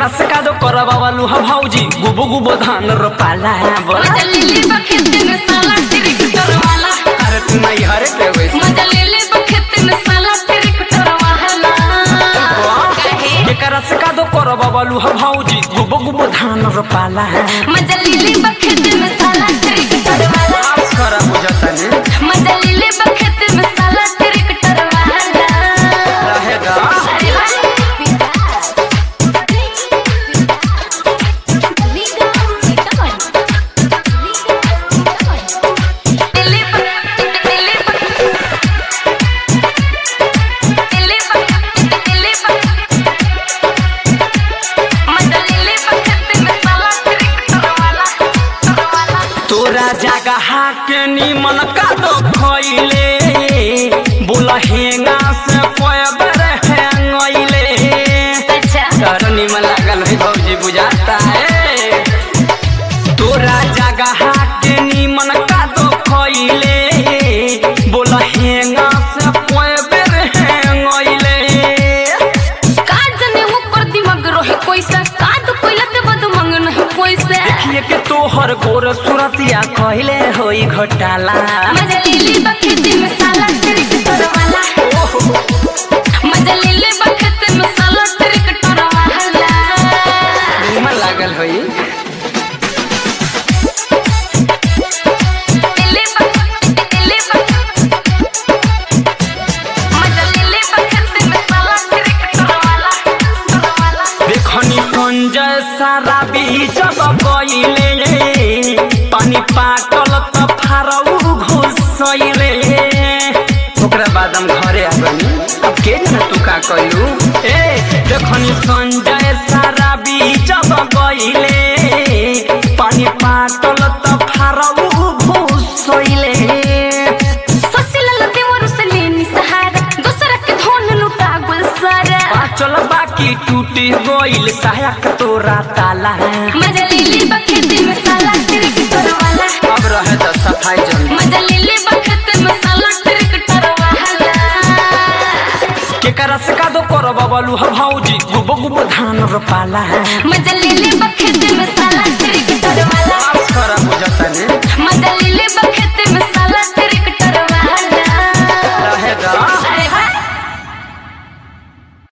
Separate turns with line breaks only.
केकरा से कादो करवा वालू ह भौजी गुबो गुबो धान रोपाला बोला
मजा ले ले बखेत में साला ट्रैक्टर वाला
अरे तू नहीं हरे के वैसे
मजा ले ले बखेत में साला ट्रैक्टर वाला काहे
केकरा से कादो करवा वालू ह भौजी गुबो गुबो धान रोपाला
मजा ले ले बखेत में साला ट्रैक्टर वाला
आज करा बुझता ने
मजा ले ले बखेत में साला ट्रैक्टर वाला
रहेगा
अरे
तोरा जगह के निमन कादो खइले बोला हेंगा से पयबर हेंगइले तोर निमन लागल है भौजी बुझाता है तोरा जगह के निमन कादो खइले बोला हेंगा से पयबर हेंगइले देखिए के तोहर गोर सुरतिया कहले होई घोटाला निमन लागल होई देखनी संजय सारा बीच गइले पानी पाटल त फारौ घुसैले ओकरा बाद हम घरे आ गनी अब के न तू का कइलू ए देखनी संजय सारा बीच गइले पानी पाटल त फारौ घुसैले चल बाकी टूटी गइल सहायक तोरा ताला
मजा ले ले बखेत में साला ट्रैक्टर वाला
अब रहे त सफाई जल्दी
मजा ले ले बखेत में साला ट्रैक्टर वाला
केकरा से कादो करब बलू ह भौजी गुबो गुबो धान रोपाला
मजा ले ले बखेत में